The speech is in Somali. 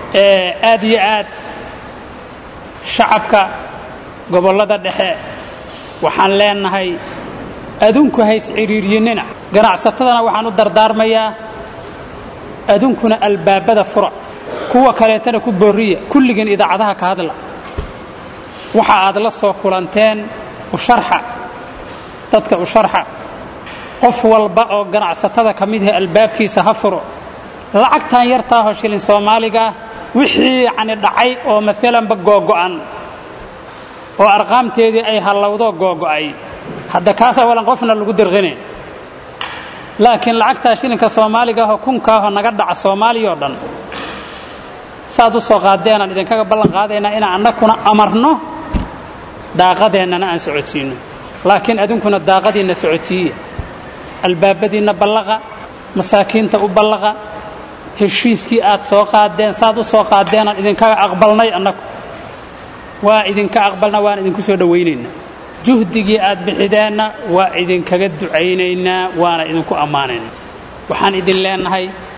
aad iyo aad shacabka gobollada dhexe waxaan leenahay adunku hays cidhiiryinnina ganacsatadana waxaan u dardaarmayaa adunkuna albaabada fura kuwa kaleetana ku boorriya kulligiin idaacadaha ka hadla waxa aad la soo kulanteen u sharxa dadka u sharxa qof walba oo ganacsatada ka mid yahay albaabkiisa ha furo lacagtan yartaahoo shilin soomaaligaah wixii yacni dhacay oo maalanba googo'an oo arqaamteedii ay hallowdo googo'ay hadda kaas awalan qofna lagu dirqine laakiin lacagtaa shilinka soomaaligaahoo kunkaahoo naga dhaca soomaaliya oo dhan saad u soo qaadeenaan idinkaga ballan qaadaynaa inaan annakuna amarno daaqadeennana aan socodsiinno laakiin adunkuna daaqadiinna socodsiiya albaabadiinna ballaqa masaakiinta u ballaqa heshiiskii aad soo qaadeen saad u soo qaadeenaan idinkaga aqbalnay annagu waa idinka aqbalna waan idinku soo dhowaynaynaa juhdigii aad bixideenna waa idinkaga ducaynaynaa waana idinku ammaanaynaa waxaan idin leenahay